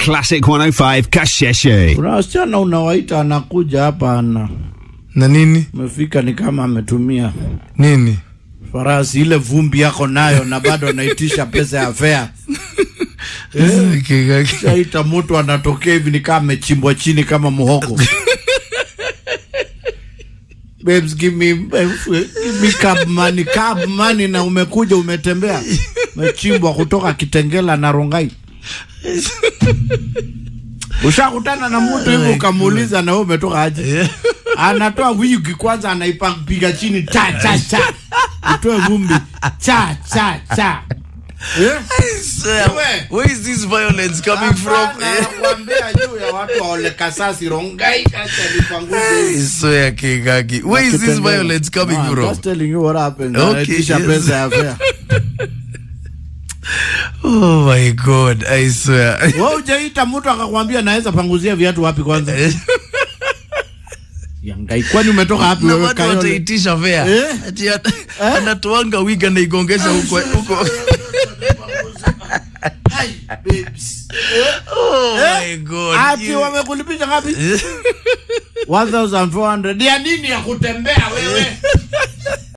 Classic 105 Kasheshe. Kuna wasichana unawaita anakuja hapa ana na nini umefika ni kama ametumia nini farasi ile vumbi yako nayo na bado anaitisha pesa ya fea. Kigaki. Shaita mtu anatokea hivi ni kama amechimbwa chini kama muhogo. Babes, give me, give me cab money, cab money na umekuja umetembea umechimbwa kutoka Kitengela na Rongai. Ushakutana na mtu hivi ukamuuliza na wewe umetoka aje? Anatoa wigi kwanza anaipiga chini cha cha cha. Utoe vumbi cha cha cha. Eh? Sir, where is this violence coming from Hapana, nakwambia juu ya watu wa Ole Kasasi Rongai kasa lipanguze. I swear Kigaki. where is this violence coming No, I'm from just telling you what happened. Okay, Anaitisha yes. pesa ya fare. oh my god i swear Wewe hujaita mtu akakwambia naweza panguzia viatu wapi kwanza? Yangai, kwani umetoka wapi na wewe watu Kayole? wataitisha fea Eh? ati ana- anatoanga wig anaigongesha huko huko Hai, babes. oh my god Ati You- wamekulipisha ngapi? 1400 ya nini ya kutembea wewe?